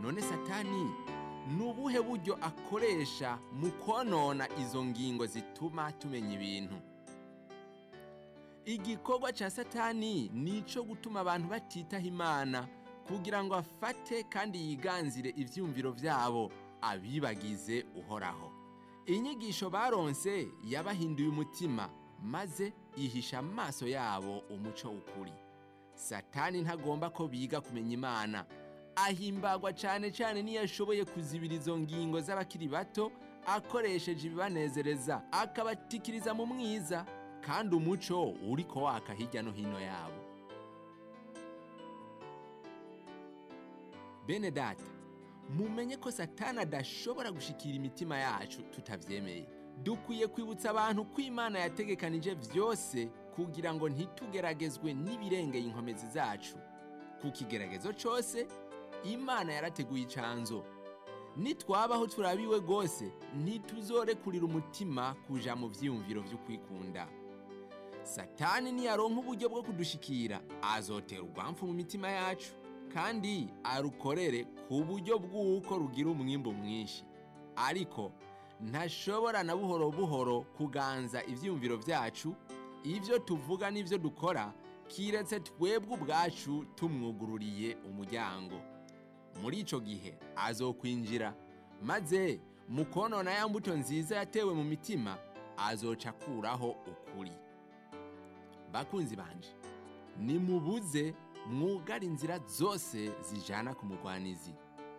none satani ni ubuhe buryo akoresha mu konona izo ngingo zituma tumenya ibintu igikorwa cya satani ni icyo gutuma abantu batitaho imana kugira ngo afate kandi yiganzire ibyumviro byabo abibagize uhoraho inyigisho baronse yabahinduye umutima maze ihisha amaso yabo umuco w'ukuri satani ntagomba ko biga kumenya imana ahimbagwa cyane cyane niyo ashoboye kuzibira izo ngingo z'abakiri bato akoresheje ibibanezereza akabatikiriza mu mwiza kandi umuco uri ko waka hirya no hino yabo bene data mumenye ko satani adashobora gushikira imitima yacu tutabyemeye dukwiye kwibutsa abantu ko imana yategekanije byose kugira ngo ntitugeragezwe n'ibirengeye inkomezi zacu ku kigeragezo cyose imana yarateguye icanzo nitwabaho turabiwe rwose ntituzorekurira umutima kuja mu vyiyumviro vyo kwikunda satani niyaronka uburyo bwo kudushikira azotera urwamfu mu mitima yacu kandi arukorere ku buryo bw'uko rugira umwimbu mwinshi ariko ntashobora na buhoro buhoro kuganza ivyiyumviro vyacu ivyo tuvuga n'ivyo dukora kiretse twebwe ubwacu tumwugururiye umuryango muri ico gihe azokwinjira maze mu konona ya mbuto nziza yatewe mu mitima azoca akuraho ukuri bakunzi banje nimubuze mwugara inzira zose zijana ku mugwanizi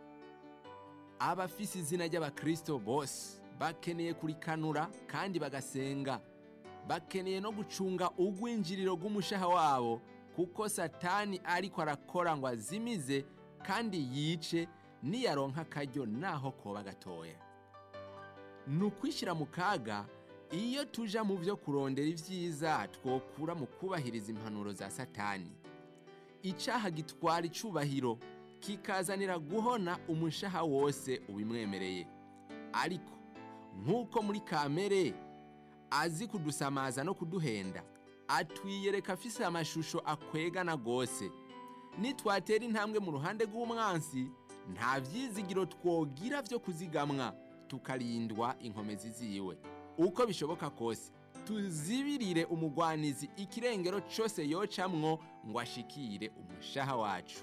abafise izina ry'abakristo bose bakeneye kurikanura kandi bagasenga bakeneye no gucunga ugwinjiriro rw'umushaha wabo kuko satani ariko arakora ngo azimize kandi yice niyaronka akaryo naho koba gatoya ni ukwishyira mu kaga iyo tuja mu byo kurondera ibyiza twokura mu kubahiriza impanuro za satani icyaha gitwara icubahiro kikazanira guhona umushaha wose ubimwemereye ariko nk'uko muri kamere azi kudusamaza no kuduhenda atwiyereka afise amashusho akwegana rwose nitwatera intambwe mu ruhande rw'umwansi nta byizigiro twogira byo kuzigamwa tukarindwa inkomezi ziwe uko bishoboka kose tuzibirire umugwanizi ikirengero cyose yocamwo ngo ashikire umushaha wacu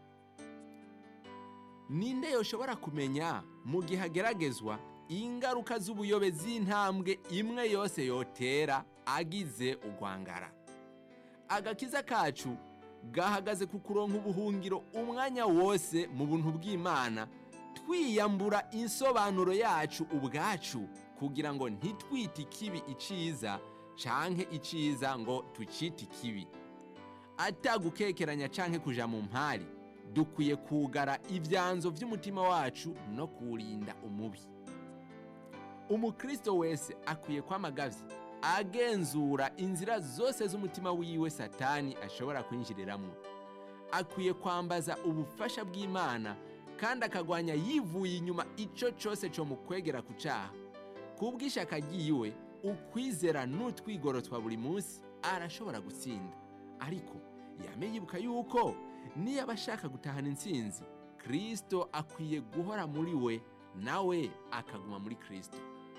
ninde yoshobora kumenya mu gihe ageragezwa ingaruka z'ubuyobe z'intambwe imwe yose yotera agize ugwangara agakiza kacu gahagaze ku kuronka ubuhungiro umwanya wose mu buntu bw'imana twiyambura insobanuro yacu ubwacu kugira ngo ntitwite ikibi iciza canke iciza ngo tucite ikibi atagukekeranya canke kuja mu mpari dukwiye kugara ibyanzo by'umutima wacu no kuwurinda umubi umukristo wese akwiye kwamagavye agenzura inzira zose z'umutima wiwe satani ashobora kwinjiriramwo akwiye kwambaza ubufasha bw'imana kandi akagwanya yivuye inyuma ico cose co mu kwegera ku caha kubw'ishaka ryiwe ukwizera n'utwigoro twa buri munsi arashobora gutsinda ariko yame yibuka yuko niyo aba ashaka gutahana intsinzi kristo akwiye guhora muri we nawe akaguma muri kristo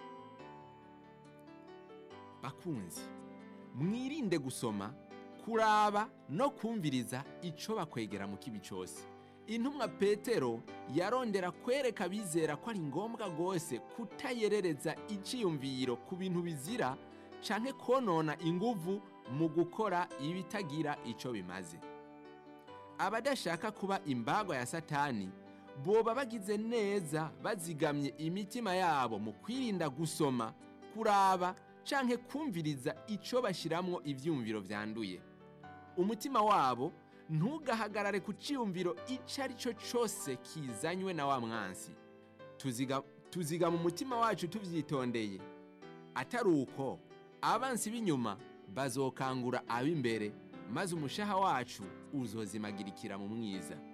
bakunzi mwirinde gusoma kuraba no kumviriza ico bakwegera mu kibi cyose intumwa petero yarondera kwereka abizera ko ari ngombwa rwose kutayerereza iciyumviro ku bintu bizira canke konona inguvu mu gukora ibitagira ico bimaze abadashaka kuba imbagwa ya satani boba bagize neza bazigamye imitima yabo mu kwirinda gusoma kuraba canke kumviriza ico bashiramwo ivyumviro vyanduye umutima wabo ntugahagarare ku ciyumviro ico ari cyo cose kizanywe na wa mwansi tuziga, tuziga mu mutima wacu tuvyitondeye atari uko abansi b'inyuma bazokangura ab'imbere maze umushaha wacu uzozimagirikira mu mwiza